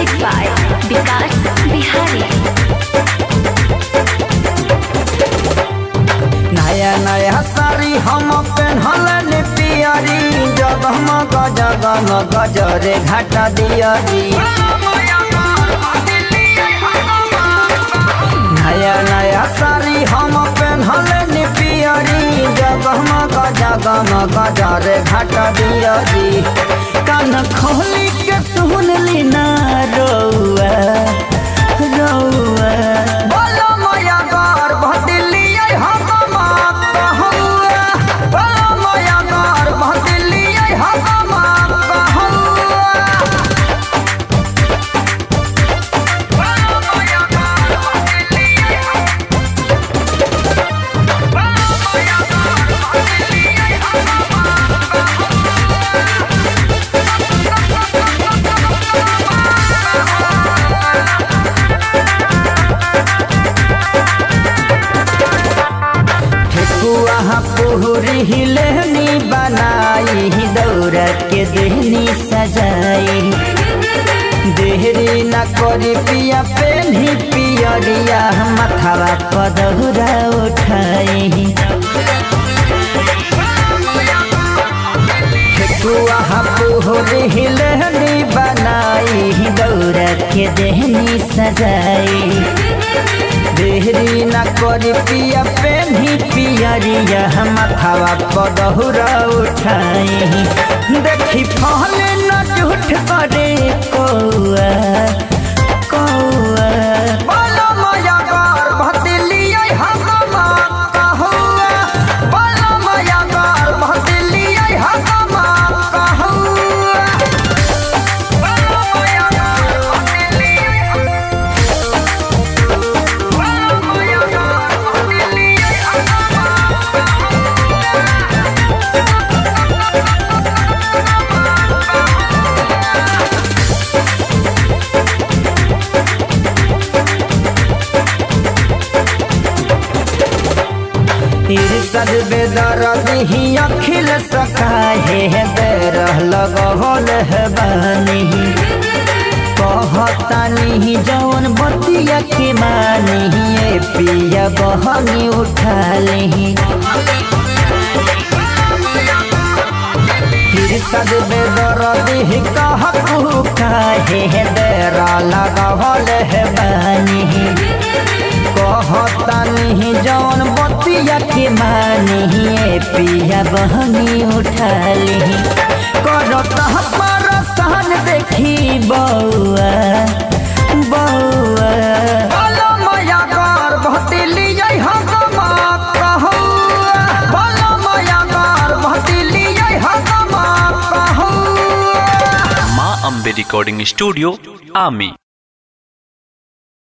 Music by Vikas Bihari. नया नया साड़ी हम पेन्हल पियरी जगमग जगमग गजरे घाटा दियरी नया नया साड़ी हम पेन्हल पियरी जगमग जगमग गजरे घाटा दियरी कान खोली के सुन ली ना रौआ रौआ बोलो माया गार भदिली हम कहौआ बोलो माया गार भदिली हम कहौआ ठेकुआ पुहरी हिलनी बनाई दौरा के देहनी सजाई देहरी न करी पिया पेन्ही पियरिया मथावा पदहुरा उठाई ठेकुआ पुहरी हिलनी बनाई दौरा के देहनी सजाई देहरी न करी पिया पेन्ही पियरिया मथावा पदहुरा उठाई देखी फहले न झूठ करे कौआ कौआ बोलो माया गार भदिलियै हम कहौआ बोलो माया गार भदिलियै हम कहौआ बोलो माया गार भदिलियै इरसद बेदर दिही अखिल सकाहे बेर लगल है बानी कहतानी जौन बतिया के मानी ए पिया बहनी उठा ली इरसद बेदर दिही कहू काहे बेर लगल है बानी कहतानी जौन बतिया के मानी ए पिया बहनी उठाली करत पर सहन देखी बौआ बौआ बोलो माया कर भतिली हम कहौआ बोलो माया कर भतिली हम कहौआ माँ अम्बे रिकॉर्डिंग स्टूडियो आमी